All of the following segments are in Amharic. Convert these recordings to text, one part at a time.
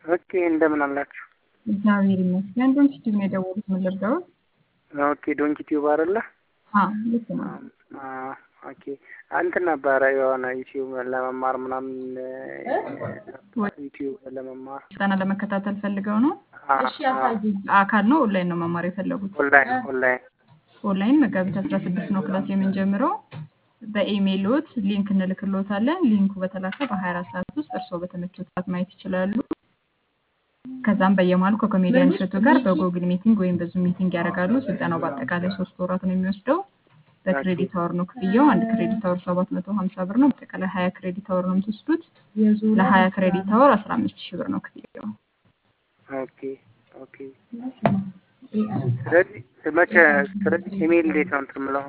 ኦኬ እንደምን አላችሁ? እግዚአብሔር ይመስገን። ዶንት ዩቲዩብ ነው የደወሉት። ምን ልርዳዎት? ኦኬ ዶንኪ ቲዩብ አይደለ? አዎ ልክ ነው። አዎ ኦኬ እንትን ነበረ የሆነ ዩቲዩብ ለመማር ምናምን ዩቲዩብ ለመማር ስልጠና ለመከታተል ፈልገው ነው? አዎ፣ አዎ። አካል ነው ኦንላይን ነው መማር የፈለጉት? ኦንላይን ኦንላይን ኦንላይን መጋቢት አስራ ስድስት ነው ክላስ የምንጀምረው። በኢሜይሎት ሊንክ እንልክሎታለን። ሊንኩ በተላከ በሀያ አራት ሰዓት ውስጥ እርስዎ በተመቸው ሰዓት ማየት ይችላሉ። ከዛም በየመሀሉ ከኮሜዲያን እሸቱ ጋር በጎግል ሚቲንግ ወይም በዙም ሚቲንግ ያደርጋሉ። ስልጠናው በአጠቃላይ ሶስት ወራት ነው የሚወስደው። በክሬዲት አወር ነው ክፍያው። አንድ ክሬዲት አወር ሰባት መቶ ሀምሳ ብር ነው። በአጠቃላይ ሀያ ክሬዲት አወር ነው የምትወስዱት። ለሀያ ክሬዲት አወር አስራ አምስት ሺህ ብር ነው ክፍያው። ኦኬ ኦኬ። ስለዚህ መቼ ስለዚህ ኢሜይል እንዴት ነው እንትን የምለው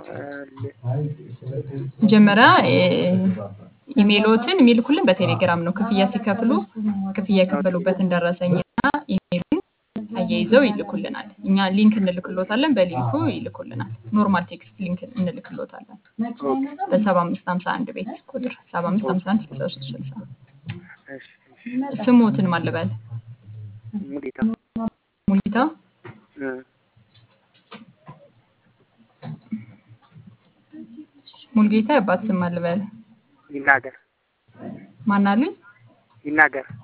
መጀመሪያ ኢሜይሎትን የሚልኩልን በቴሌግራም ነው። ክፍያ ሲከፍሉ ክፍያ የከፈሉበትን ደረሰኝና ኢሜይሉን አያይዘው ይልኩልናል። እኛ ሊንክ እንልክሎታለን፣ በሊንኩ ይልኩልናል። ኖርማል ቴክስት ሊንክ እንልክሎታለን በሰባ አምስት ሀምሳ አንድ ቤት ቁጥር ሰባ አምስት ሀምሳ አንድ ስልሳ ሶስት ስልሳ እሺ እሺ። ስሞትን ማልበል ሙሉጌታ ሙሊታ እ ሙልጌታ የአባት ስም ማልበል ይናገር ማናሉኝ ይናገር